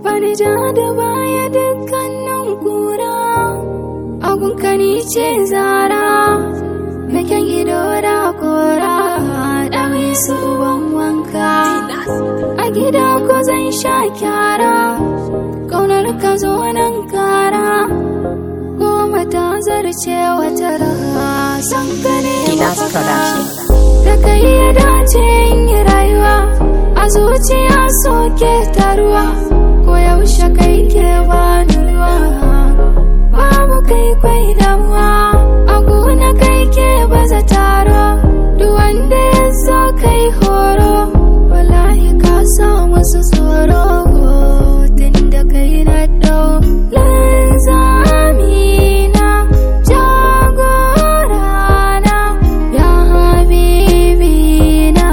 bani ja da baya dukkanin kura abun kani ce zara Mekan ido da kora ɗawi su ban wanka a gida ko zan sha kyara ƙaunar ka zo nan kara goma ta zarce wata raha san ka ne Dinas Production. da kai ya dace in yi rayuwa a zuciya soke taruwa ko yaushe kai ke bani ruwa babu kai kwai damuwa a gona kai ke baza taro duk wanda ya zo kai horo wallahi ka sa musu tsoro tun da kai na dau lanzamina jagorana ya habibina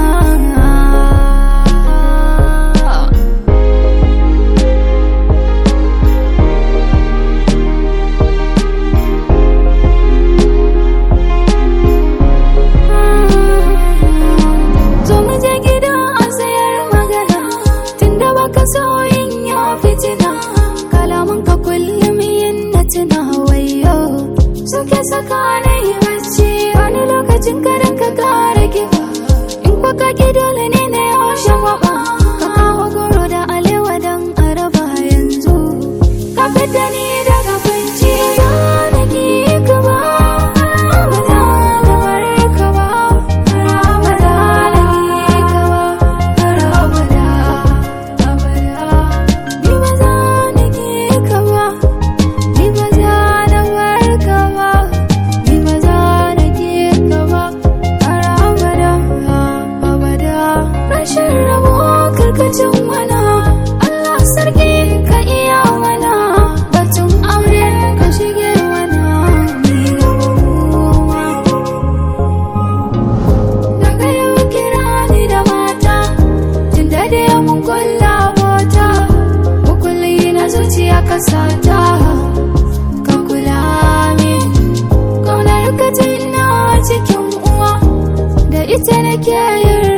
zo mu je gida a sayar magana tunda baka so yin ya fitina kalaman ka kullum yin na tuna wayo suke saka na yi bacci wani lokacin karan ka kara kiba in kwa ka ki dole ne na yawan shagwaba ka kawo goro da alewa don araba yanzu ka fita ni daga kunci na ki ka ba ba za na bar ka ba ba za na ki ka ba har abada abada ni ba za na ki ka ba ni ba za na bar ka ba ni ba za na ki ka ba har abada abada rashin rabo karkacin mana Allah sarki ka iya mana batun aure ka shige mana ni gaba daga yau kira ni da mata tun da da mun kulla mota mukulli na zuciya ka sata ka kula min kaunar ka tana cikin uwa da ita nake yin